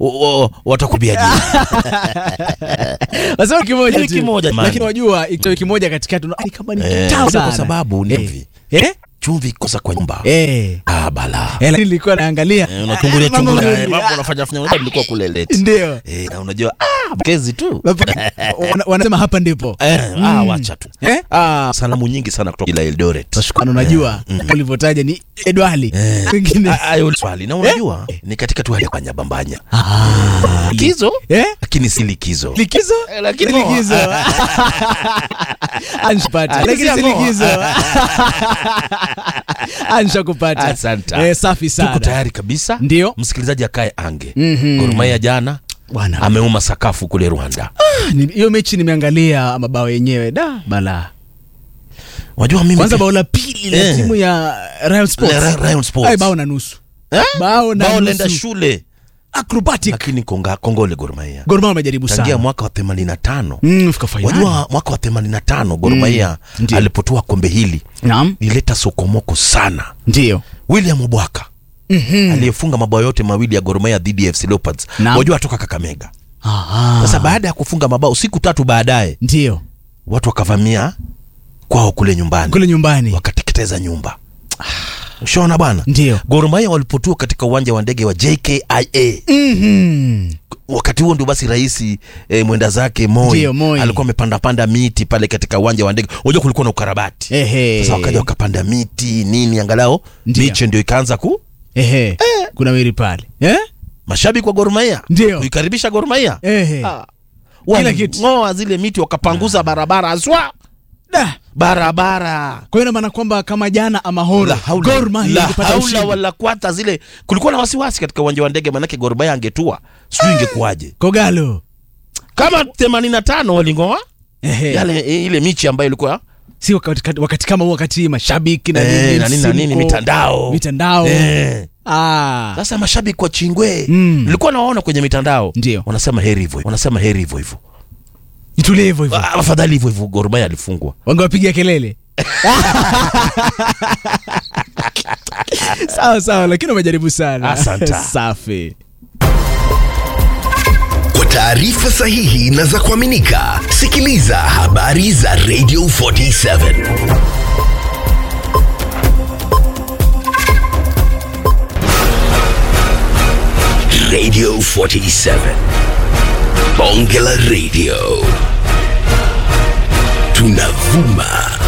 o- o- watakubia jina. Wasema wiki moja Wiki tu. moja, man. Lakini wajua ikitoa wiki moja katikati unaona, "Ai, kama ni Eh, kitamu kwa sana." sababu ni Eh. hivi. Eh? Chumvi kosa kwa nyumba. Eh. Ah, bala. Eh, lakini nilikuwa naangalia Eh, Unatungulia Ah, mambo chungulia. mazuri. eh, Mambo unafanya fanya unajua nilikuwa kule late. Ndio. Eh, na unajua ah, kezi tu. Wana- wanasema hapa ndipo Eh, ah, wacha tu. Eh? Ah, salamu nyingi sana kutoka ila Eldoret. Tashukuru, unajua ulivyotaja ni Edwali Eh. wengine Ah, ah, hilo swali na unajua ni katika tu hali ya banyabambanya. Ah. Likizo Eh? lakini si likizo. likizo Eh, lakini likizo anshapata Ah, lakini si likizo. likizo anshakupata Asante. eh, safi Tuko sana tayari kabisa. Ndio. Msikilizaji akae ange. Mhm. Gor Mahia jana bwana ameuma sakafu kule Rwanda. Ni- hiyo mechi nimeangalia mabao yenyewe da bala Unajua mimi kwanza bao la pili la Eh. timu ya Rayon Sports La- Ra- Rayon Sports. Ai, bao na nusu Eh? bao na bao lenda nusu shule acrobatic lakini konga, kongole Gor Mahia Gor Mahia wamejaribu tangia sana mwaka wa 85 mm, fika finali wajua mwaka wa 85 Gor Mahia ndio. alipotoa kombe hili naam ilileta sokomoko sana ndio William Obwaka Mhm. aliyefunga mabao yote mawili ya Gor Mahia dhidi ya FC Leopards Naam. wajua atoka Kakamega Aha. sasa baada ya kufunga mabao siku tatu baadaye ndio watu wakavamia kwao kule nyumbani kule nyumbani wakateketeza nyumba ushaona bwana ndio Gor Mahia walipotua katika uwanja wa ndege wa JKIA Mhm. wakati huo ndio basi rais e, mwenda zake Moi, Ndio, Moi. alikuwa amepanda panda miti pale katika uwanja wa ndege. Unajua kulikuwa na ukarabati Ehe. sasa, wakaja wakapanda miti nini, angalau Ndio. miche ndio ikaanza ku Ehe. kuna wili pale eh? mashabiki wa Gor Mahia Ndio. kuikaribisha Gor Mahia Ehe. Ah. Kila kitu. Waling'oa zile miti wakapanguza barabara aswa Da. barabara kwa hiyo ina maana kwamba kama jana ama hora La haula, Gor Mahia la ingepata haula ushindi. wala kwata zile, kulikuwa na wasiwasi katika uwanja wa ndege, manake Gor Mahia angetua, sijui ingekuwaje Kogalo kama 85 waling'oa Ehe. yale ile michi ambayo ilikuwa si wakati, wakati kama huu wakati mashabiki na Eh, nini, na nini na nini, msimko, mitandao. mitandao Eh. ah. Sasa mashabiki wa Chingwe Mm. nilikuwa nawaona kwenye mitandao Ndio. wanasema heri hivyo, wanasema heri hivyo hivyo, itulie hivyo hivyo Ah, afadhali hivyo hivyo. Gor Mahia alifungwa. wangewapigia kelele sawa sawa lakini wamejaribu sana Asante. safi Kwa taarifa sahihi na za kuaminika, sikiliza habari za Radio 47 Radio 47 Bonge la Radio, tunavuma